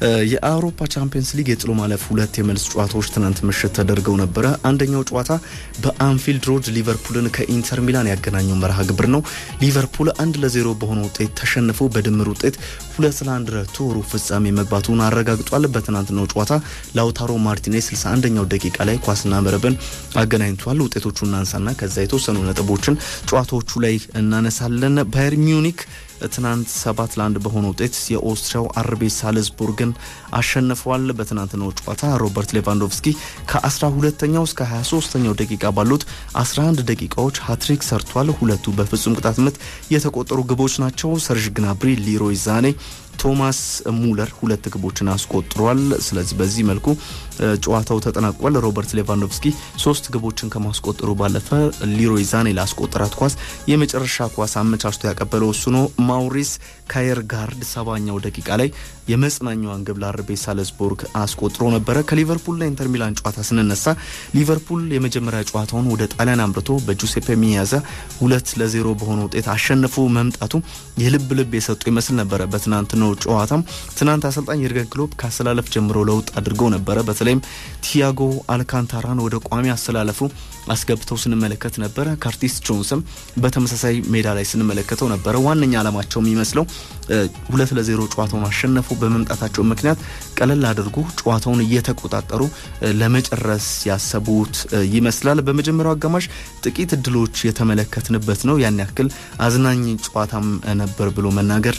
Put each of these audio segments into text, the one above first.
የአውሮፓ ቻምፒየንስ ሊግ የጥሎ ማለፍ ሁለት የመልስ ጨዋታዎች ትናንት ምሽት ተደርገው ነበረ። አንደኛው ጨዋታ በአንፊልድ ሮድ ሊቨርፑልን ከኢንተር ሚላን ያገናኘው መርሃ ግብር ነው። ሊቨርፑል አንድ ለዜሮ በሆነ ውጤት ተሸንፎ በድምር ውጤት ሁለት ለአንድ ረቶ ሩብ ፍጻሜ መግባቱን አረጋግጧል። በትናንትናው ጨዋታ ላውታሮ ማርቲኔዝ 61ኛው ደቂቃ ላይ ኳስና መረብን አገናኝቷል። ውጤቶቹ እናንሳና ከዛ የተወሰኑ ነጥቦችን ጨዋታዎቹ ላይ እናነሳለን። ባየር ሚዩኒክ ትናንት ሰባት ለአንድ በሆነ ውጤት የኦስትሪያው አርቤ ሳልዝቡርግን አሸንፏል። በትናንትናው ጨዋታ ሮበርት ሌቫንዶቭስኪ ከ12ኛው እስከ 23ኛው ደቂቃ ባሉት 11 ደቂቃዎች ሀትሪክ ሰርቷል። ሁለቱ በፍጹም ቅጣት ምት የተቆጠሩ ግቦች ናቸው። ሰርዥ ግናብሪ፣ ሊሮይ ዛኔ ቶማስ ሙለር ሁለት ግቦችን አስቆጥሯል። ስለዚህ በዚህ መልኩ ጨዋታው ተጠናቋል። ሮበርት ሌቫንዶቭስኪ ሶስት ግቦችን ከማስቆጠሩ ባለፈ ሊሮይ ዛኔ ላስቆጠራት ኳስ የመጨረሻ ኳስ አመቻችቶ ያቀበለው እሱ ነው። ማውሪስ ካየርጋርድ ሰባኛው ደቂቃ ላይ የመጽናኛዋን ግብ ለአርቤ ሳልዝቡርግ አስቆጥሮ ነበረ። ከሊቨርፑልና ኢንተር ሚላን ጨዋታ ስንነሳ ሊቨርፑል የመጀመሪያ ጨዋታውን ወደ ጣሊያን አምርቶ በጁሴፔ ሚያዛ ሁለት ለዜሮ በሆነ ውጤት አሸንፎ መምጣቱ የልብ ልብ የሰጡ ይመስል ነበረ። በትናንት ነው ጨዋታም ትናንት አሰልጣኝ የርገን ክሎፕ ከአሰላለፍ ጀምሮ ለውጥ አድርገው ነበረ። በተለይም ቲያጎ አልካንታራን ወደ ቋሚ አሰላለፉ አስገብተው ስንመለከት ነበረ። ካርቲስ ጆንስም በተመሳሳይ ሜዳ ላይ ስንመለከተው ነበረ። ዋነኛ ዓላማቸው የሚመስለው ሁለት ለዜሮ ጨዋታውን አሸነፉ በመምጣታቸው ምክንያት ቀለል አድርጎ ጨዋታውን እየተቆጣጠሩ ለመጨረስ ያሰቡት ይመስላል። በመጀመሪያው አጋማሽ ጥቂት እድሎች የተመለከትንበት ነው። ያን ያክል አዝናኝ ጨዋታም ነበር ብሎ መናገር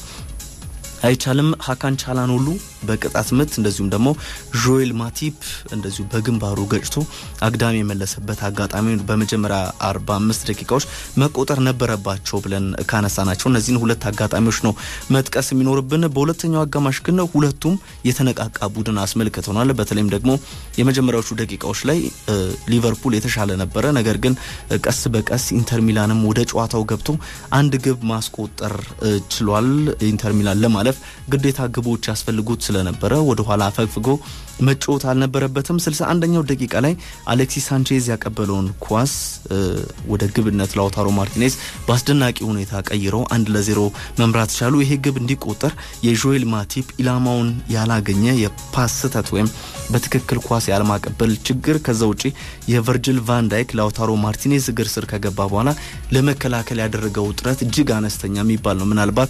አይቻልም። ሀካን ቻላኖሉ በቅጣት ምት እንደዚሁም ደግሞ ጆኤል ማቲፕ እንደዚሁ በግንባሩ ገጭቶ አግዳሚ የመለሰበት አጋጣሚ በመጀመሪያ 45 ደቂቃዎች መቆጠር ነበረባቸው ብለን ካነሳናቸው እነዚህን ሁለት አጋጣሚዎች ነው መጥቀስ የሚኖርብን። በሁለተኛው አጋማሽ ግን ሁለቱም የተነቃቃ ቡድን አስመልክተናል። በተለይም ደግሞ የመጀመሪያዎቹ ደቂቃዎች ላይ ሊቨርፑል የተሻለ ነበረ። ነገር ግን ቀስ በቀስ ኢንተር ሚላንም ወደ ጨዋታው ገብቶ አንድ ግብ ማስቆጠር ችሏል። ኢንተር ሚላን ለማለፍ ግዴታ ግቦች ያስፈልጉት ስለነበረ ወደ ኋላ አፈግፍጎ መጫወት አልነበረበትም። 61ኛው ደቂቃ ላይ አሌክሲስ ሳንቼዝ ያቀበለውን ኳስ ወደ ግብነት ላውታሮ ማርቲኔዝ በአስደናቂ ሁኔታ ቀይረው አንድ ለዜሮ መምራት ቻሉ። ይሄ ግብ እንዲቆጠር የጆኤል ማቲፕ ኢላማውን ያላገኘ የፓስ ስህተት ወይም በትክክል ኳስ ያለማቀበል ችግር፣ ከዛ ውጪ የቨርጅል ቫንዳይክ ላውታሮ ማርቲኔዝ እግር ስር ከገባ በኋላ ለመከላከል ያደረገው ጥረት እጅግ አነስተኛ የሚባል ነው። ምናልባት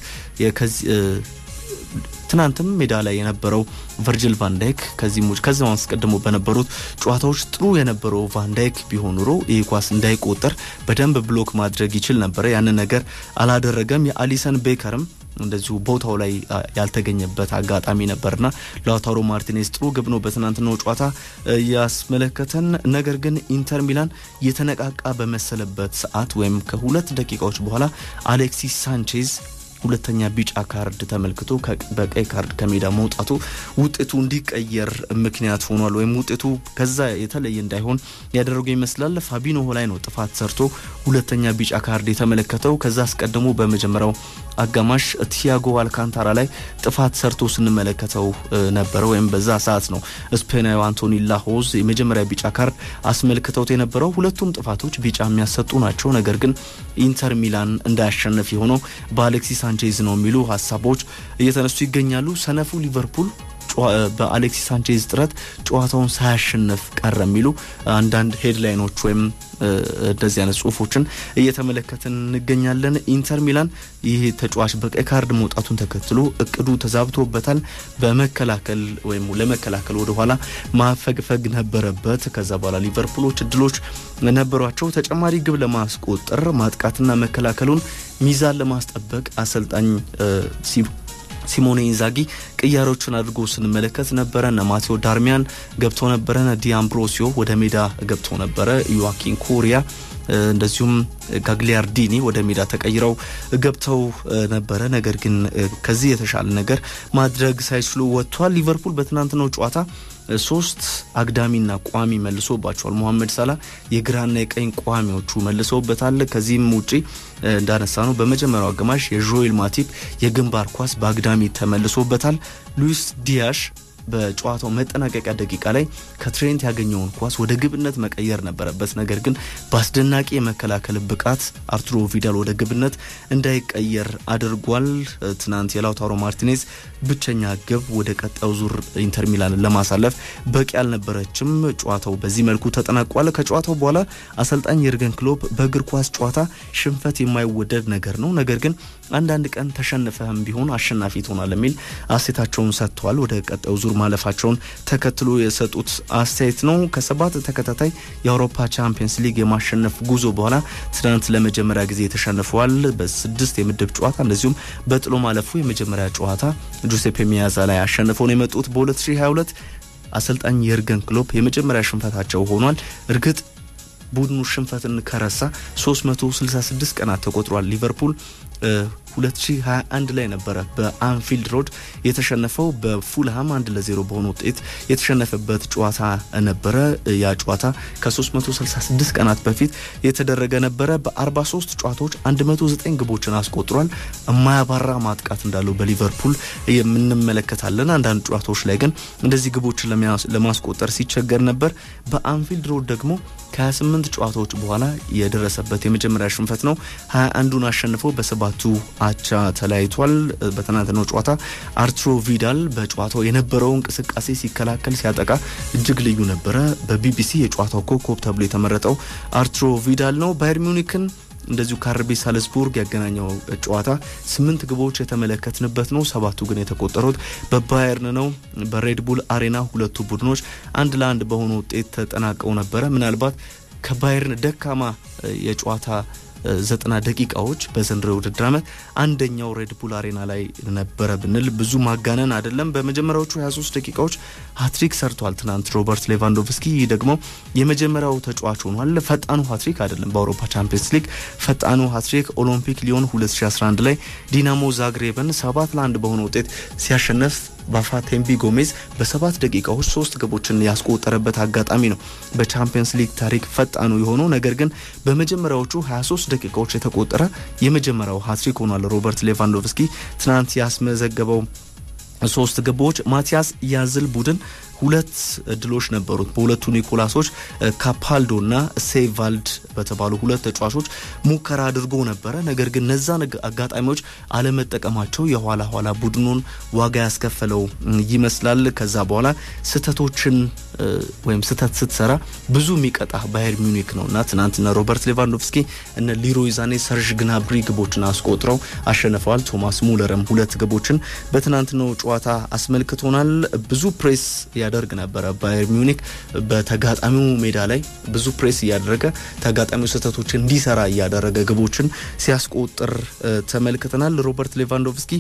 ትናንትም ሜዳ ላይ የነበረው ቨርጅል ቫንዳይክ ከዚህም ውጭ ከዚያው አስቀድሞ በነበሩት ጨዋታዎች ጥሩ የነበረው ቫንዳይክ ቢሆን ኑሮ ይህ ኳስ እንዳይቆጠር በደንብ ብሎክ ማድረግ ይችል ነበረ። ያንን ነገር አላደረገም። የአሊሰን ቤከርም እንደዚሁ ቦታው ላይ ያልተገኘበት አጋጣሚ ነበርና ላውታሮ ማርቲኔዝ ጥሩ ግብ ነው በትናንትናው ጨዋታ ያስመለከተን። ነገር ግን ኢንተር ሚላን የተነቃቃ በመሰለበት ሰዓት ወይም ከሁለት ደቂቃዎች በኋላ አሌክሲስ ሳንቼዝ ሁለተኛ ቢጫ ካርድ ተመልክቶ በቀይ ካርድ ከሜዳ መውጣቱ ውጤቱ እንዲቀየር ምክንያት ሆኗል። ወይም ውጤቱ ከዛ የተለየ እንዳይሆን ያደረገው ይመስላል። ፋቢኖ ላይ ነው ጥፋት ሰርቶ ሁለተኛ ቢጫ ካርድ የተመለከተው። ከዛ አስቀድሞ በመጀመሪያው አጋማሽ ቲያጎ አልካንታራ ላይ ጥፋት ሰርቶ ስንመለከተው ነበረ። ወይም በዛ ሰዓት ነው ስፔናዊ አንቶኒ ላሆዝ የመጀመሪያ ቢጫ ካርድ አስመልክተውት የነበረው። ሁለቱም ጥፋቶች ቢጫ የሚያሰጡ ናቸው። ነገር ግን ኢንተር ሚላን እንዳያሸነፍ የሆነው በአሌክሲስ ሳንቼዝ ነው የሚሉ ሀሳቦች እየተነሱ ይገኛሉ። ሰነፉ ሊቨርፑል በአሌክሲስ ሳንቼዝ ጥረት ጨዋታውን ሳያሸንፍ ቀረ የሚሉ አንዳንድ ሄድላይኖች ወይም እንደዚህ አይነት ጽሁፎችን እየተመለከትን እንገኛለን። ኢንተር ሚላን ይህ ተጫዋች በቀይ ካርድ መውጣቱን ተከትሎ እቅዱ ተዛብቶበታል። በመከላከል ወይም ለመከላከል ወደኋላ ማፈግፈግ ነበረበት። ከዛ በኋላ ሊቨርፑሎች እድሎች ነበሯቸው። ተጨማሪ ግብ ለማስቆጠር ማጥቃትና መከላከሉን ሚዛን ለማስጠበቅ አሰልጣኝ ሲሞኔ ኢንዛጊ ቅያሮችን አድርጎ ስንመለከት ነበረ። እነ ማቴዎ ዳርሚያን ገብቶ ነበረ። እነ ዲአምብሮሲዮ ወደ ሜዳ ገብቶ ነበረ። ዮዋኪን ኮሪያ እንደዚሁም ጋግሊያርዲኒ ወደ ሜዳ ተቀይረው ገብተው ነበረ። ነገር ግን ከዚህ የተሻለ ነገር ማድረግ ሳይችሉ ወጥቷል። ሊቨርፑል በትናንትናው ጨዋታ ሶስት አግዳሚና ቋሚ መልሶባቸዋል። ሞሐመድ ሳላ የግራና የቀኝ ቋሚዎቹ መልሰውበታል። ከዚህም ውጪ እንዳነሳ ነው በመጀመሪያው አጋማሽ የዦኤል ማቲፕ የግንባር ኳስ በአግዳሚ ተመልሶበታል። ሉዊስ ዲያሽ በጨዋታው መጠናቀቂያ ደቂቃ ላይ ከትሬንት ያገኘውን ኳስ ወደ ግብነት መቀየር ነበረበት። ነገር ግን በአስደናቂ የመከላከል ብቃት አርቱሮ ቪዳል ወደ ግብነት እንዳይቀየር አድርጓል። ትናንት የላውታሮ ማርቲኔዝ ብቸኛ ግብ ወደ ቀጣዩ ዙር ኢንተር ሚላንን ለማሳለፍ በቂ አልነበረችም። ጨዋታው በዚህ መልኩ ተጠናቋል። ከጨዋታው በኋላ አሰልጣኝ የርገን ክሎፕ በእግር ኳስ ጨዋታ ሽንፈት የማይወደድ ነገር ነው፣ ነገር ግን አንዳንድ ቀን ተሸንፈህም ቢሆን አሸናፊ ትሆናል የሚል አስተያየታቸውን ሰጥተዋል። ወደ ቀጣዩ ዙር ማለፋቸውን ተከትሎ የሰጡት አስተያየት ነው። ከሰባት ተከታታይ የአውሮፓ ቻምፒየንስ ሊግ የማሸነፍ ጉዞ በኋላ ትናንት ለመጀመሪያ ጊዜ ተሸንፈዋል። በስድስት የምድብ ጨዋታ እንደዚሁም በጥሎ ማለፉ የመጀመሪያ ጨዋታ ጁሴፔ ሚያዛ ላይ አሸንፈው ነው የመጡት። በ2022 አሰልጣኝ የርገን ክሎፕ የመጀመሪያ ሽንፈታቸው ሆኗል። እርግጥ ቡድኑ ሽንፈትን ከረሳ 366 ቀናት ተቆጥሯል። ሊቨርፑል 2021 ላይ ነበረ በአንፊልድ ሮድ የተሸነፈው በፉልሃም አንድ ለዜሮ በሆነ ውጤት የተሸነፈበት ጨዋታ ነበረ። ያ ጨዋታ ከ366 ቀናት በፊት የተደረገ ነበረ። በ43 ጨዋታዎች 109 ግቦችን አስቆጥሯል። የማያባራ ማጥቃት እንዳለው በሊቨርፑል የምንመለከታለን። አንዳንድ ጨዋታዎች ላይ ግን እንደዚህ ግቦችን ለማስቆጠር ሲቸገር ነበር። በአንፊልድ ሮድ ደግሞ ከ28 ጨዋታዎች በኋላ የደረሰበት የመጀመሪያ ሽንፈት ነው። 21ዱን አሸንፈው በሰባቱ አቻ ተለያይቷል። በትናንትናው ጨዋታ አርቱሮ ቪዳል በጨዋታው የነበረው እንቅስቃሴ ሲከላከል፣ ሲያጠቃ እጅግ ልዩ ነበረ። በቢቢሲ የጨዋታው ኮከብ ተብሎ የተመረጠው አርቱሮ ቪዳል ነው። ባየር ሚዩኒክን እንደዚሁ ከአርቢ ሳልስቡርግ ያገናኘው ጨዋታ ስምንት ግቦች የተመለከትንበት ነው። ሰባቱ ግን የተቆጠሩት በባየርን ነው። በሬድቡል አሬና ሁለቱ ቡድኖች አንድ ለአንድ በሆነ ውጤት ተጠናቀው ነበረ። ምናልባት ከባየርን ደካማ የጨዋታ ዘጠና ደቂቃዎች በዘንድሮ የውድድር ዓመት አንደኛው ሬድቡል አሬና ላይ ነበረ ብንል ብዙ ማጋነን አይደለም። በመጀመሪያዎቹ 23 ደቂቃዎች ሀትሪክ ሰርቷል ትናንት ሮበርት ሌቫንዶቭስኪ። ይህ ደግሞ የመጀመሪያው ተጫዋች ሆኗል። ፈጣኑ ሀትሪክ አይደለም፣ በአውሮፓ ቻምፒየንስ ሊግ ፈጣኑ ሀትሪክ ኦሎምፒክ ሊዮን 2011 ላይ ዲናሞ ዛግሬብን ሰባት ለአንድ በሆነ ውጤት ሲያሸነፍ ባፋቴምቢ ጎሜዝ በሰባት ደቂቃዎች ሶስት ግቦችን ያስቆጠረበት አጋጣሚ ነው በቻምፒየንስ ሊግ ታሪክ ፈጣኑ የሆነው። ነገር ግን በመጀመሪያዎቹ 23 ደቂቃዎች የተቆጠረ የመጀመሪያው ሀትሪክ ሆኗል። ሮበርት ሌቫንዶቭስኪ ትናንት ያስመዘገበው ሶስት ግቦች ማቲያስ ያዝል ቡድን ሁለት እድሎች ነበሩት። በሁለቱ ኒኮላሶች ካፓልዶ እና ሴቫልድ በተባሉ ሁለት ተጫዋቾች ሙከራ አድርጎ ነበረ። ነገር ግን እነዛን አጋጣሚዎች አለመጠቀማቸው የኋላ ኋላ ቡድኑን ዋጋ ያስከፈለው ይመስላል። ከዛ በኋላ ስህተቶችን ወይም ስህተት ስትሰራ ብዙ የሚቀጣ ባየር ሚዩኒክ ነው እና ትናንትና ሮበርት ሌቫንዶቭስኪ እነ ሊሮይ ዛኔ፣ ሰርዥ ግናብሪ ግቦችን አስቆጥረው አሸንፈዋል። ቶማስ ሙለርም ሁለት ግቦችን በትናንትናው ጨዋታ አስመልክቶናል። ብዙ ፕሬስ ያደርግ ነበረ ባየር ሚዩኒክ በተጋጣሚው ሜዳ ላይ ብዙ ፕሬስ እያደረገ ተጋጣሚው ስህተቶችን እንዲሰራ እያደረገ ግቦችን ሲያስቆጥር ተመልክተናል። ሮበርት ሌቫንዶቭስኪ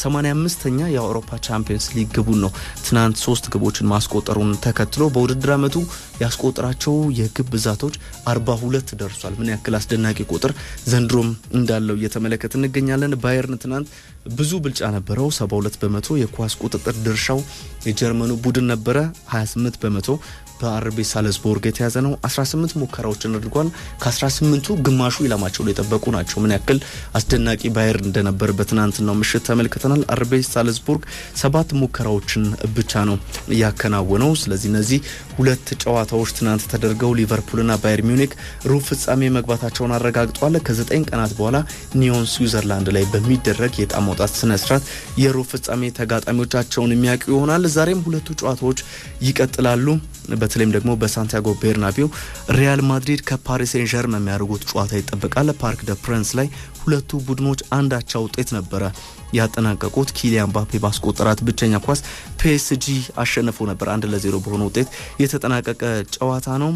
85ኛ የአውሮፓ ቻምፒየንስ ሊግ ግቡን ነው ትናንት ሶስት ግቦችን ማስቆጠሩን ተከትሎ በውድድር ዓመቱ ያስቆጠራቸው የግብ ብዛቶች 42 ደርሷል። ምን ያክል አስደናቂ ቁጥር ዘንድሮም እንዳለው እየተመለከት እንገኛለን። ባየርን ትናንት ብዙ ብልጫ ነበረው። 72 በመቶ የኳስ ቁጥጥር ድርሻው የጀርመኑ ቡድን ነበረ። 28 በመቶ በአርቤ ሳልዝቦርግ የተያዘ ነው። 18 ሙከራዎችን አድርጓል። ከ18ቱ ግማሹ ኢላማቸው ላይ የጠበቁ ናቸው። ምን ያክል አስደናቂ ባየር እንደነበር በትናንትናው ምሽት ተመልክተናል። አርቤ ሳልዝቦርግ ሰባት ሙከራዎችን ብቻ ነው ያከናወነው። ስለዚህ እነዚህ ሁለት ጨዋታዎች ትናንት ተደርገው ሊቨርፑልና ባየር ሚዩኒክ ሩብ ፍጻሜ መግባታቸውን አረጋግጧል። ከዘጠኝ ቀናት በኋላ ኒዮን ስዊዘርላንድ ላይ በሚደረግ የዕጣ ማውጣት ስነስርዓት የሩብ ፍጻሜ ተጋጣሚዎቻቸውን የሚያውቁ ይሆናል። ዛሬም ሁለቱ ጨዋታዎች ይቀጥላሉ። በተለይም ደግሞ በሳንቲያጎ ቤርናቢው ሪያል ማድሪድ ከፓሪስ ሴን ዠርመን የሚያደርጉት ጨዋታ ይጠበቃል። ፓርክ ደ ፕረንስ ላይ ሁለቱ ቡድኖች አንዳቻ ውጤት ነበረ ያጠናቀቁት። ኪሊያን ባፔ ባስቆጠራት ብቸኛ ኳስ ፒኤስጂ አሸንፎ ነበር። አንድ ለዜሮ በሆነ ውጤት የተጠናቀቀ ጨዋታ ነው።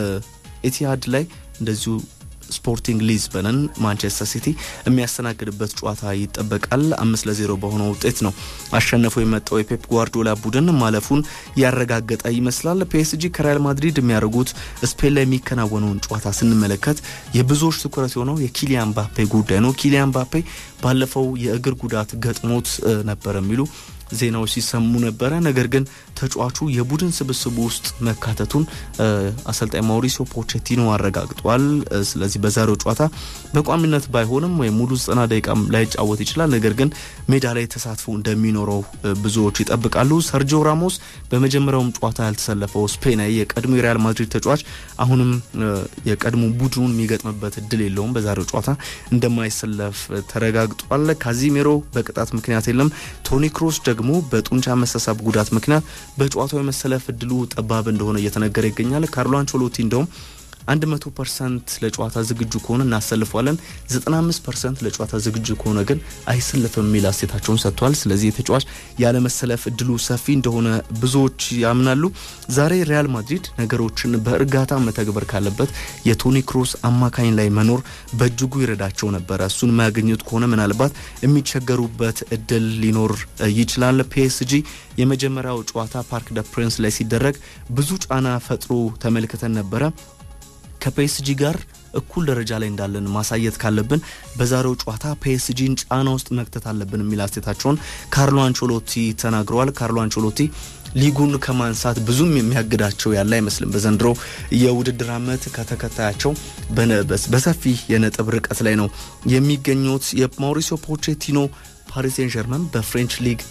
ኤቲሃድ ላይ እንደዚሁ ስፖርቲንግ ሊዝበንን ማንቸስተር ሲቲ የሚያስተናግድበት ጨዋታ ይጠበቃል። አምስት ለዜሮ በሆነ ውጤት ነው አሸንፎ የመጣው የፔፕ ጓርዲዮላ ቡድን ማለፉን ያረጋገጠ ይመስላል። ፒኤስጂ ከሪያል ማድሪድ የሚያደርጉት ስፔን ላይ የሚከናወነውን ጨዋታ ስንመለከት የብዙዎች ትኩረት የሆነው የኪሊያን ባፔ ጉዳይ ነው። ኪሊያን ባፔ ባለፈው የእግር ጉዳት ገጥሞት ነበር የሚሉ ዜናዎች ሲሰሙ ነበረ። ነገር ግን ተጫዋቹ የቡድን ስብስቡ ውስጥ መካተቱን አሰልጣኝ ማውሪሲዮ ፖቼቲኖ አረጋግጧል። ስለዚህ በዛሬው ጨዋታ በቋሚነት ባይሆንም ወይም ሙሉ ዘጠና ደቂቃም ላይጫወት ይችላል። ነገር ግን ሜዳ ላይ ተሳትፎ እንደሚኖረው ብዙዎች ይጠብቃሉ። ሰርጂዮ ራሞስ በመጀመሪያውም ጨዋታ ያልተሰለፈው ስፔናዊ የቀድሞ የሪያል ማድሪድ ተጫዋች አሁንም የቀድሞ ቡድኑን የሚገጥምበት እድል የለውም። በዛሬው ጨዋታ እንደማይሰለፍ ተረጋግጧል። ካዚሜሮ በቅጣት ምክንያት የለም። ቶኒ ክሮስ ደግሞ በጡንቻ መሰሳብ ጉዳት ምክንያት በጨዋታው የመሰለፍ እድሉ ጠባብ እንደሆነ እየተነገረ ይገኛል። ካርሎ አንቸሎቲ እንደውም 100 ፐርሰንት ለጨዋታ ዝግጁ ከሆነ እናሰልፈዋለን፣ 95 ፐርሰንት ለጨዋታ ዝግጁ ከሆነ ግን አይሰልፍም የሚል አስተያየታቸውን ሰጥተዋል። ስለዚህ የተጫዋች ያለመሰለፍ እድሉ ሰፊ እንደሆነ ብዙዎች ያምናሉ። ዛሬ ሪያል ማድሪድ ነገሮችን በእርጋታ መተግበር ካለበት የቶኒ ክሮስ አማካኝ ላይ መኖር በእጅጉ ይረዳቸው ነበረ። እሱን ማያገኙት ከሆነ ምናልባት የሚቸገሩበት እድል ሊኖር ይችላል። ፒኤስጂ የመጀመሪያው ጨዋታ ፓርክ ደ ፕሪንስ ላይ ሲደረግ ብዙ ጫና ፈጥሮ ተመልክተን ነበረ። ከፒኤስጂ ጋር እኩል ደረጃ ላይ እንዳለን ማሳየት ካለብን በዛሬው ጨዋታ ፒኤስጂን ጫና ውስጥ መክተት አለብን የሚል አስተያየታቸውን ካርሎ አንቸሎቲ ተናግረዋል። ካርሎ አንቸሎቲ ሊጉን ከማንሳት ብዙም የሚያግዳቸው ያለ አይመስልም። በዘንድሮ የውድድር ዓመት ከተከታያቸው በሰፊ የነጥብ ርቀት ላይ ነው የሚገኙት። የማውሪሲዮ ፖቼቲኖ ፓሪስ ሴን ጀርመን በፍሬንች ሊግ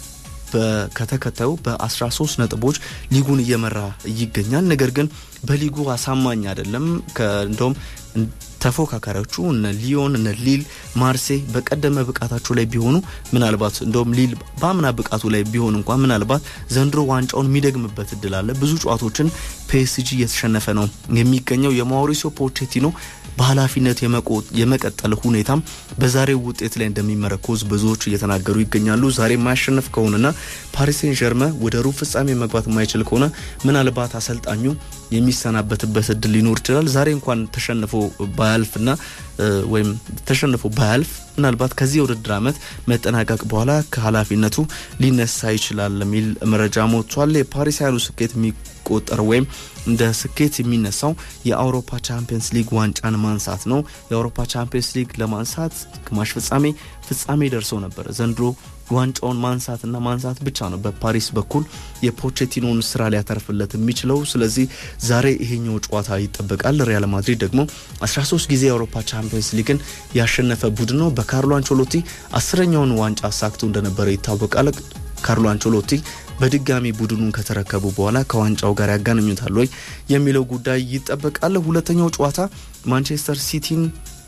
ከተከታዩ በ13 ነጥቦች ሊጉን እየመራ ይገኛል። ነገር ግን በሊጉ አሳማኝ አይደለም። እንደውም ተፎካካሪዎቹ እነ ሊዮን እነ ሊል ማርሴይ በቀደመ ብቃታቸው ላይ ቢሆኑ ምናልባት እንደውም ሊል በአምና ብቃቱ ላይ ቢሆን እንኳን ምናልባት ዘንድሮ ዋንጫውን የሚደግምበት እድል አለ። ብዙ ጨዋታዎችን ፒኤስጂ እየተሸነፈ ነው የሚገኘው። የማውሪሲዮ ፖቼቲኖ በኃላፊነት የመቀጠል ሁኔታም በዛሬው ውጤት ላይ እንደሚመረኮዝ ብዙዎች እየተናገሩ ይገኛሉ። ዛሬ የማያሸንፍ ከሆነና ፓሪስ ሴን ጀርመ ወደ ሩብ ፍጻሜ መግባት የማይችል ከሆነ ምናልባት አሰልጣኙ የሚሰናበትበት እድል ሊኖር ይችላል። ዛሬ እንኳን ተሸንፎ ባያልፍና ወይም ተሸንፎ ባያልፍ ምናልባት ከዚህ የውድድር ዓመት መጠናቀቅ በኋላ ከኃላፊነቱ ሊነሳ ይችላል የሚል መረጃ ሞቷል። የፓሪስ ያሉ ስኬት የሚቆጠር ወይም እንደ ስኬት የሚነሳው የአውሮፓ ቻምፒየንስ ሊግ ዋንጫን ማንሳት ነው። የአውሮፓ ቻምፒየንስ ሊግ ለማንሳት ግማሽ ፍጻሜ ፍጻሜ ደርሰው ነበር። ዘንድሮ ዋንጫውን ማንሳትና ማንሳት ብቻ ነው በፓሪስ በኩል የፖቼቲኖን ስራ ሊያተርፍለት የሚችለው። ስለዚህ ዛሬ ይሄኛው ጨዋታ ይጠበቃል። ሪያል ማድሪድ ደግሞ 13 ጊዜ የአውሮፓ ቻምፒየንስ ሊግን ያሸነፈ ቡድን ነው። በካርሎ አንቸሎቲ አስረኛውን ዋንጫ አሳክቶ እንደነበረ ይታወቃል። ካርሎ አንቸሎቲ በድጋሚ ቡድኑን ከተረከቡ በኋላ ከዋንጫው ጋር ያጋንኙታል ወይ የሚለው ጉዳይ ይጠበቃል። ሁለተኛው ጨዋታ ማንቸስተር ሲቲን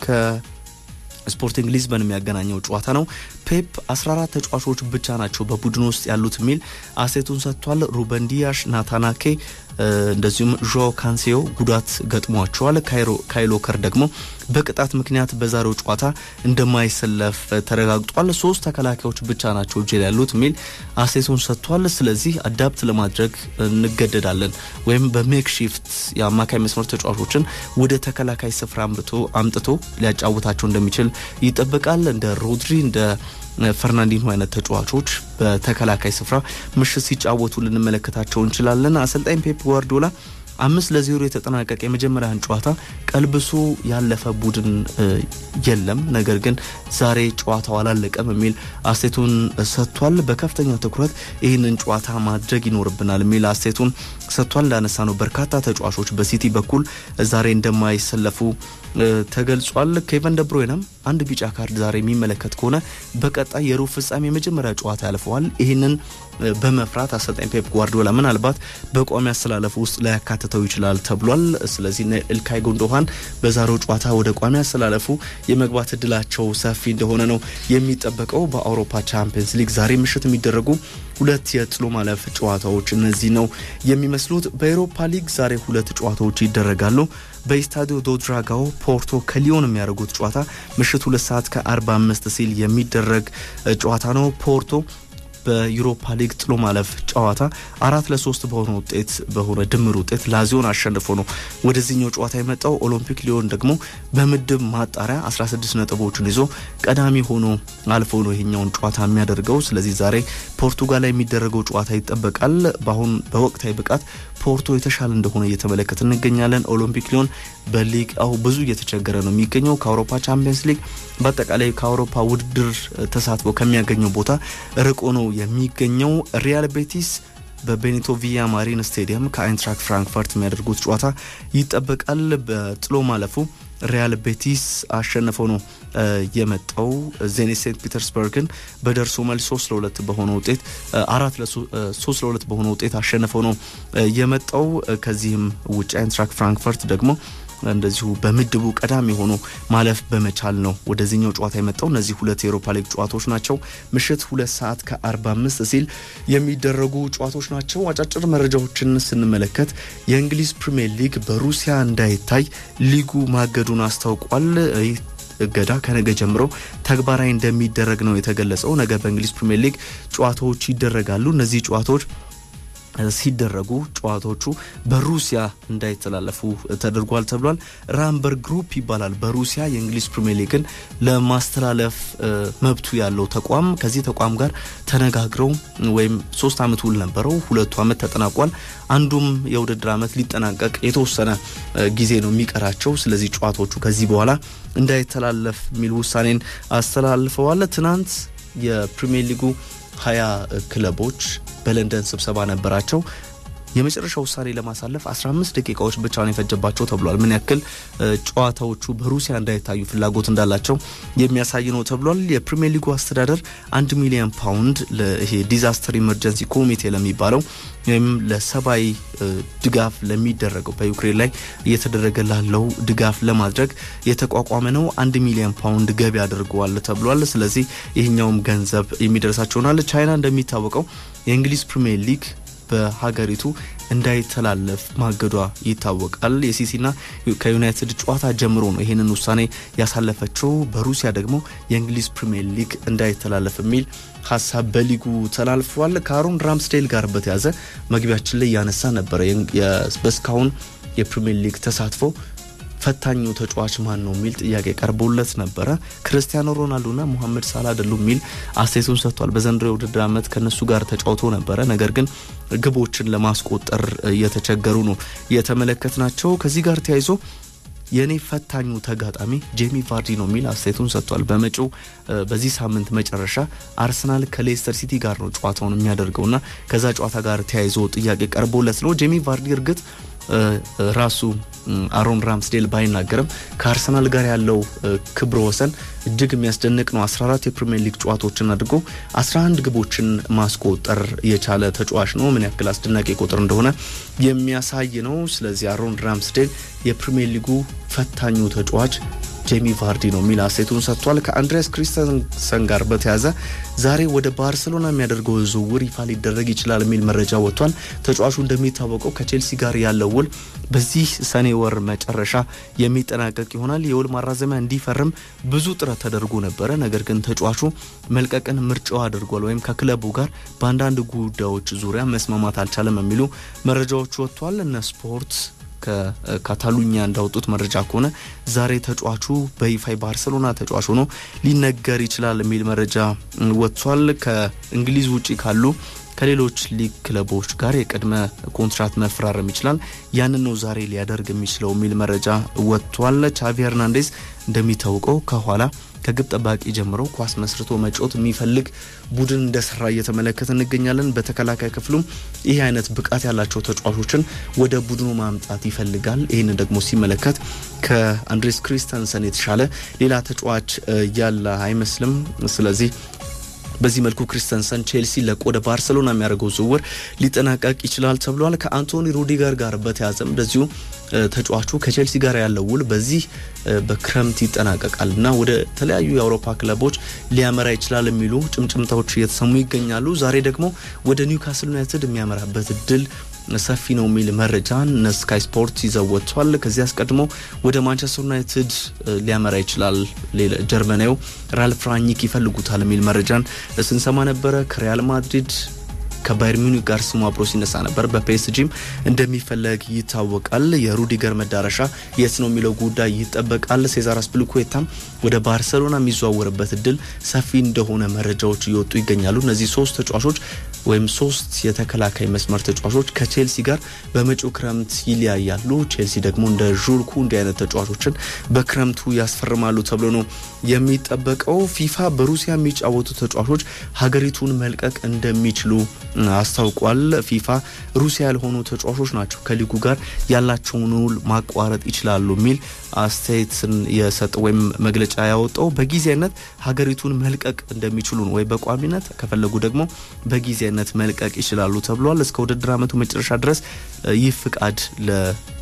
ከስፖርቲንግ ሊዝበን የሚያገናኘው ጨዋታ ነው። ፔፕ 14 ተጫዋቾች ብቻ ናቸው በቡድኑ ውስጥ ያሉት የሚል አሴቱን ሰጥቷል። ሩበን ዲያሽ፣ ናታናኬ እንደዚሁም ዦ ካንሴዮ ጉዳት ገጥሟቸዋል። ካይሎ ከር ደግሞ በቅጣት ምክንያት በዛሬው ጨዋታ እንደማይሰለፍ ተረጋግጧል። ሶስት ተከላካዮች ብቻ ናቸው እጅ ያሉት የሚል አሴቱን ሰጥቷል። ስለዚህ አዳፕት ለማድረግ እንገደዳለን ወይም በሜክሺፍት የአማካይ መስመር ተጫዋቾችን ወደ ተከላካይ ስፍራ አምጥቶ ሊያጫውታቸው እንደሚችል ይጠበቃል። እንደ ሮድሪ እንደ ፈርናንዲኖ አይነት ተጫዋቾች በተከላካይ ስፍራ ምሽት ሲጫወቱ ልንመለከታቸው እንችላለን። አሰልጣኝ ፔፕ ጓርዲዮላ አምስት ለዜሮ የተጠናቀቀ የመጀመሪያን ጨዋታ ቀልብሶ ያለፈ ቡድን የለም። ነገር ግን ዛሬ ጨዋታው አላለቀም የሚል አስቴቱን ሰጥቷል። በከፍተኛ ትኩረት ይህንን ጨዋታ ማድረግ ይኖርብናል የሚል አስቴቱን ሰጥቷል። እንዳነሳ ነው በርካታ ተጫዋቾች በሲቲ በኩል ዛሬ እንደማይሰለፉ ተገልጿል። ኬቨን ደብሮይነም አንድ ቢጫ ካርድ ዛሬ የሚመለከት ከሆነ በቀጣይ የሩብ ፍጻሜ የመጀመሪያ ጨዋታ ያልፈዋል። ይህንን በመፍራት አሰልጣኝ ፔፕ ጓርዲዮላ ምናልባት በቋሚ አሰላለፉ ውስጥ ላያካትተው ይችላል ተብሏል። ስለዚህ ኢልካይ ጉንዶሃን በዛሬው ጨዋታ ወደ ቋሚ አሰላለፉ የመግባት እድላቸው ሰፊ እንደሆነ ነው የሚጠበቀው። በአውሮፓ ቻምፒየንስ ሊግ ዛሬ ምሽት የሚደረጉ ሁለት የጥሎ ማለፍ ጨዋታዎች እነዚህ ነው የሚመስሉት። በኤሮፓ ሊግ ዛሬ ሁለት ጨዋታዎች ይደረጋሉ። በኢስታዲዮ ዶ ድራጋኦ ፖርቶ ከሊዮን የሚያደርጉት ጨዋታ ምሽት ሁለት ሰዓት ከ45 ሲል የሚደረግ ጨዋታ ነው። ፖርቶ በዩሮፓ ሊግ ጥሎ ማለፍ ጨዋታ አራት ለሶስት በሆነ ውጤት በሆነ ድምር ውጤት ላዚዮን አሸንፎ ነው ወደዚህኛው ጨዋታ የመጣው። ኦሎምፒክ ሊዮን ደግሞ በምድብ ማጣሪያ 16 ነጥቦችን ይዞ ቀዳሚ ሆኖ አልፎ ነው ይሄኛውን ጨዋታ የሚያደርገው። ስለዚህ ዛሬ ፖርቱጋል ላይ የሚደረገው ጨዋታ ይጠበቃል። በአሁን በወቅታዊ ብቃት ፖርቶ የተሻለ እንደሆነ እየተመለከት እንገኛለን። ኦሎምፒክ ሊዮን በሊግ አሁ ብዙ እየተቸገረ ነው የሚገኘው ከአውሮፓ ቻምፒየንስ ሊግ በአጠቃላይ ከአውሮፓ ውድድር ተሳትፎ ከሚያገኘው ቦታ ርቆ ነው የሚገኘው። ሪያል ቤቲስ በቤኒቶ ቪያ ማሪን ስቴዲየም ከአይንትራክ ፍራንክፈርት የሚያደርጉት ጨዋታ ይጠበቃል። በጥሎ ማለፉ ሪያል ቤቲስ አሸንፈው ነው የመጣው። ዜኔት ሴንት ፒተርስበርግን በደርሶ መልስ ሶስት ለሁለት በሆነ ውጤት አራት ሶስት ለሁለት በሆነ ውጤት አሸንፈው ነው የመጣው። ከዚህም ውጭ አይንትራክ ፍራንክፈርት ደግሞ እንደዚሁ በምድቡ ቀዳሚ ሆኖ ማለፍ በመቻል ነው ወደዚህኛው ጨዋታ የመጣው። እነዚህ ሁለት የኤሮፓ ሊግ ጨዋታዎች ናቸው። ምሽት ሁለት ሰዓት ከ45 ሲል የሚደረጉ ጨዋታዎች ናቸው። አጫጭር መረጃዎችን ስንመለከት የእንግሊዝ ፕሪምየር ሊግ በሩሲያ እንዳይታይ ሊጉ ማገዱን አስታውቋል። እገዳ ከነገ ጀምሮ ተግባራዊ እንደሚደረግ ነው የተገለጸው። ነገ በእንግሊዝ ፕሪምየር ሊግ ጨዋታዎች ይደረጋሉ። እነዚህ ጨዋታዎች ሲደረጉ ጨዋታዎቹ በሩሲያ እንዳይተላለፉ ተደርጓል ተብሏል። ራምበር ግሩፕ ይባላል በሩሲያ የእንግሊዝ ፕሪምየር ሊግን ለማስተላለፍ መብቱ ያለው ተቋም ከዚህ ተቋም ጋር ተነጋግረው ወይም ሶስት ዓመት ውል ነበረው። ሁለቱ ዓመት ተጠናቋል። አንዱም የውድድር ዓመት ሊጠናቀቅ የተወሰነ ጊዜ ነው የሚቀራቸው። ስለዚህ ጨዋታዎቹ ከዚህ በኋላ እንዳይተላለፍ የሚል ውሳኔን አስተላልፈዋል። ትናንት የፕሪምየር ሊጉ ሀያ ክለቦች በለንደን ስብሰባ ነበራቸው። የመጨረሻ ውሳኔ ለማሳለፍ 15 ደቂቃዎች ብቻ ነው የፈጀባቸው ተብሏል። ምን ያክል ጨዋታዎቹ በሩሲያ እንዳይታዩ ፍላጎት እንዳላቸው የሚያሳይ ነው ተብሏል። የፕሪሚየር ሊጉ አስተዳደር አንድ ሚሊዮን ፓውንድ ይሄ ዲዛስተር ኢመርጀንሲ ኮሚቴ ለሚባለው ወይም ለሰብአዊ ድጋፍ ለሚደረገው በዩክሬን ላይ እየተደረገ ላለው ድጋፍ ለማድረግ የተቋቋመ ነው። አንድ ሚሊዮን ፓውንድ ገቢ አድርገዋል ተብሏል። ስለዚህ ይህኛውም ገንዘብ የሚደርሳቸው ይሆናል። ቻይና እንደሚታወቀው የእንግሊዝ ፕሪሚየር ሊግ በሀገሪቱ እንዳይተላለፍ ማገዷ ይታወቃል። የሲሲና ከዩናይትድ ጨዋታ ጀምሮ ነው ይህንን ውሳኔ ያሳለፈችው። በሩሲያ ደግሞ የእንግሊዝ ፕሪምየር ሊግ እንዳይተላለፍ የሚል ሀሳብ በሊጉ ተላልፏል። ከአሮን ራምስዴል ጋር በተያዘ መግቢያችን ላይ ያነሳ ነበረ። በእስካሁን የፕሪምየር ሊግ ተሳትፎ ፈታኙ ተጫዋች ማን ነው የሚል ጥያቄ ቀርቦለት ነበረ። ክርስቲያኖ ሮናልዶና ሙሐመድ ሳላ አይደሉም የሚል አስተያየቱን ሰጥቷል። በዘንድሮ የውድድር ዓመት ከነሱ ጋር ተጫውቶ ነበረ። ነገር ግን ግቦችን ለማስቆጠር እየተቸገሩ ነው የተመለከት ናቸው። ከዚህ ጋር ተያይዞ የእኔ ፈታኙ ተጋጣሚ ጄሚ ቫርዲ ነው የሚል አስተያየቱን ሰጥቷል። በመጪው በዚህ ሳምንት መጨረሻ አርሰናል ከሌስተር ሲቲ ጋር ነው ጨዋታውን የሚያደርገውና ከዛ ጨዋታ ጋር ተያይዞ ጥያቄ ቀርቦለት ነው ጄሚ ቫርዲ እርግጥ ራሱ አሮን ራምስዴል ባይናገርም ከአርሰናል ጋር ያለው ክብረ ወሰን እጅግ የሚያስደንቅ ነው። 14 የፕሪሚየር ሊግ ጨዋታዎችን አድርጎ 11 ግቦችን ማስቆጠር የቻለ ተጫዋች ነው። ምን ያክል አስደናቂ ቁጥር እንደሆነ የሚያሳይ ነው። ስለዚህ አሮን ራምስዴል የፕሪሚየር ሊጉ ፈታኙ ተጫዋች ጄሚ ቫርዲ ነው የሚል አስተያየቱን ሰጥቷል። ከአንድሪያስ ክሪስተንሰን ጋር በተያዘ ዛሬ ወደ ባርሴሎና የሚያደርገው ዝውውር ይፋ ሊደረግ ይችላል የሚል መረጃ ወጥቷል። ተጫዋቹ እንደሚታወቀው ከቼልሲ ጋር ያለው ውል በዚህ ሰኔ ወር መጨረሻ የሚጠናቀቅ ይሆናል። የውል ማራዘሚያ እንዲፈርም ብዙ ጥረት ተደርጎ ነበረ። ነገር ግን ተጫዋቹ መልቀቅን ምርጫው አድርጓል ወይም ከክለቡ ጋር በአንዳንድ ጉዳዮች ዙሪያ መስማማት አልቻለም የሚሉ መረጃዎች ወጥቷል። እነ ስፖርት ከካታሉኛ እንዳወጡት መረጃ ከሆነ ዛሬ ተጫዋቹ በይፋ ባርሰሎና ተጫዋች ሆኖ ሊነገር ይችላል የሚል መረጃ ወጥቷል። ከእንግሊዝ ውጭ ካሉ ከሌሎች ሊግ ክለቦች ጋር የቅድመ ኮንትራት መፈራረም ይችላል። ያንን ነው ዛሬ ሊያደርግ የሚችለው የሚል መረጃ ወጥቷል። ቻቪ ሄርናንዴዝ እንደሚታወቀው ከኋላ ከግብ ጠባቂ ጀምሮ ኳስ መስርቶ መጫወት የሚፈልግ ቡድን እንደሰራ እየተመለከት እንገኛለን። በተከላካይ ክፍሉም ይህ አይነት ብቃት ያላቸው ተጫዋቾችን ወደ ቡድኑ ማምጣት ይፈልጋል። ይህንን ደግሞ ሲመለከት ከአንድሬስ ክሪስተንሰን የተሻለ ሌላ ተጫዋች ያለ አይመስልም። ስለዚህ በዚህ መልኩ ክሪስተንሰን ቼልሲ ለቆ ወደ ባርሰሎና የሚያደርገው ዝውውር ሊጠናቀቅ ይችላል ተብሏል። ከአንቶኒ ሩዲገር ጋር በተያዘም እንደዚሁ ተጫዋቹ ከቼልሲ ጋር ያለው ውል በዚህ በክረምት ይጠናቀቃል እና ወደ ተለያዩ የአውሮፓ ክለቦች ሊያመራ ይችላል የሚሉ ጭምጭምታዎች እየተሰሙ ይገኛሉ። ዛሬ ደግሞ ወደ ኒውካስል ዩናይትድ የሚያመራበት እድል ሰፊ ነው የሚል መረጃን ስካይ ስፖርት ይዘው ወጥቷል። ከዚህ አስቀድሞ ወደ ማንቸስተር ዩናይትድ ሊያመራ ይችላል ጀርመናዊው ራልፍ ራኒክ ይፈልጉታል የሚል መረጃን ስንሰማ ነበረ። ከሪያል ማድሪድ ከባየር ሚኒክ ጋር ስሙ አብሮ ሲነሳ ነበር። በፒኤስጂም እንደሚፈለግ ይታወቃል። የሩዲገር መዳረሻ የት ነው የሚለው ጉዳይ ይጠበቃል። ሴዛር አስፒሊኩዌታም ወደ ባርሰሎና የሚዘዋወርበት እድል ሰፊ እንደሆነ መረጃዎች እየወጡ ይገኛሉ። እነዚህ ሶስት ተጫዋቾች ወይም ሶስት የተከላካይ መስመር ተጫዋቾች ከቼልሲ ጋር በመጪው ክረምት ይለያያሉ። ቼልሲ ደግሞ እንደ ዡልኩ እንዲህ አይነት ተጫዋቾችን በክረምቱ ያስፈርማሉ ተብሎ ነው የሚጠበቀው። ፊፋ በሩሲያ የሚጫወቱ ተጫዋቾች ሀገሪቱን መልቀቅ እንደሚችሉ አስታውቋል። ፊፋ ሩሲያ ያልሆኑ ተጫዋቾች ናቸው ከሊጉ ጋር ያላቸውን ውል ማቋረጥ ይችላሉ የሚል አስተያየትን የሰጠ ወይም መግለጫ ያወጣው በጊዜያዊነት ሀገሪቱን መልቀቅ እንደሚችሉ ነው ወይ በቋሚነት ከፈለጉ ደግሞ በጊዜያዊነት መልቀቅ ይችላሉ ተብሏል። እስከ ውድድር ዓመቱ መጨረሻ ድረስ ይህ ፍቃድ ለ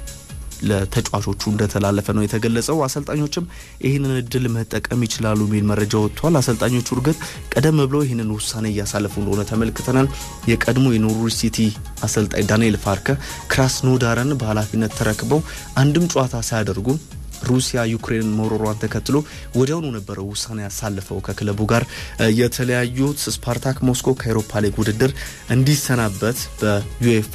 ለተጫዋቾቹ እንደተላለፈ ነው የተገለጸው። አሰልጣኞችም ይህንን እድል መጠቀም ይችላሉ የሚል መረጃ ወጥቷል። አሰልጣኞቹ እርግጥ ቀደም ብሎ ይህንን ውሳኔ እያሳለፉ እንደሆነ ተመልክተናል። የቀድሞ የኖርዊች ሲቲ አሰልጣኝ ዳንኤል ፋርከ ክራስኖዳርን በኃላፊነት ተረክበው አንድም ጨዋታ ሳያደርጉ ሩሲያ ዩክሬንን መውረሯን ተከትሎ ወዲያውኑ ነበረ ውሳኔ ያሳልፈው ከክለቡ ጋር የተለያዩት። ስፓርታክ ሞስኮ ከአውሮፓ ሊግ ውድድር እንዲሰናበት በዩኤፋ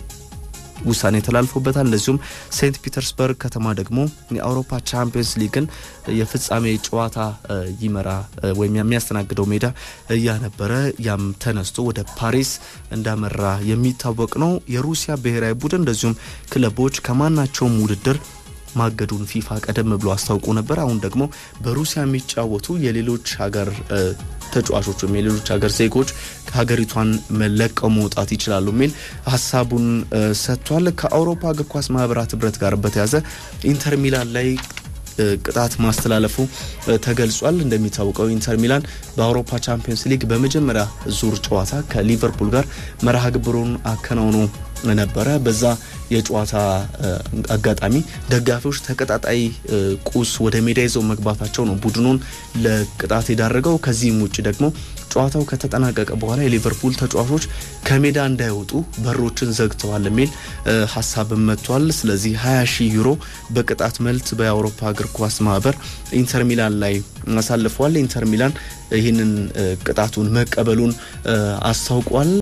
ውሳኔ ተላልፎበታል። እንደዚሁም ሴንት ፒተርስበርግ ከተማ ደግሞ የአውሮፓ ቻምፒየንስ ሊግን የፍጻሜ ጨዋታ ይመራ ወይም የሚያስተናግደው ሜዳ ያ ነበረ። ያም ተነስቶ ወደ ፓሪስ እንዳመራ የሚታወቅ ነው። የሩሲያ ብሔራዊ ቡድን እንደዚሁም ክለቦች ከማናቸውም ውድድር ማገዱን ፊፋ ቀደም ብሎ አስታውቆ ነበር። አሁን ደግሞ በሩሲያ የሚጫወቱ የሌሎች ሀገር ተጫዋቾች ወይም የሌሎች ሀገር ዜጎች ሀገሪቷን ለቀው መውጣት ይችላሉ የሚል ሀሳቡን ሰጥቷል። ከአውሮፓ እግር ኳስ ማህበራት ህብረት ጋር በተያዘ ኢንተር ሚላን ላይ ቅጣት ማስተላለፉ ተገልጿል። እንደሚታወቀው ኢንተር ሚላን በአውሮፓ ቻምፒየንስ ሊግ በመጀመሪያ ዙር ጨዋታ ከሊቨርፑል ጋር መርሃ ግብሩን አከናውኖ ነበረ። በዛ የጨዋታ አጋጣሚ ደጋፊዎች ተቀጣጣይ ቁስ ወደ ሜዳ ይዘው መግባታቸው ነው ቡድኑን ለቅጣት የዳረገው። ከዚህም ውጭ ደግሞ ጨዋታው ከተጠናቀቀ በኋላ የሊቨርፑል ተጫዋቾች ከሜዳ እንዳይወጡ በሮችን ዘግተዋል የሚል ሀሳብም መጥቷል። ስለዚህ 20 ሺህ ዩሮ በቅጣት መልት በአውሮፓ እግር ኳስ ማህበር ኢንተር ሚላን ላይ አሳልፈዋል። ኢንተር ሚላን ይህንን ቅጣቱን መቀበሉን አስታውቋል።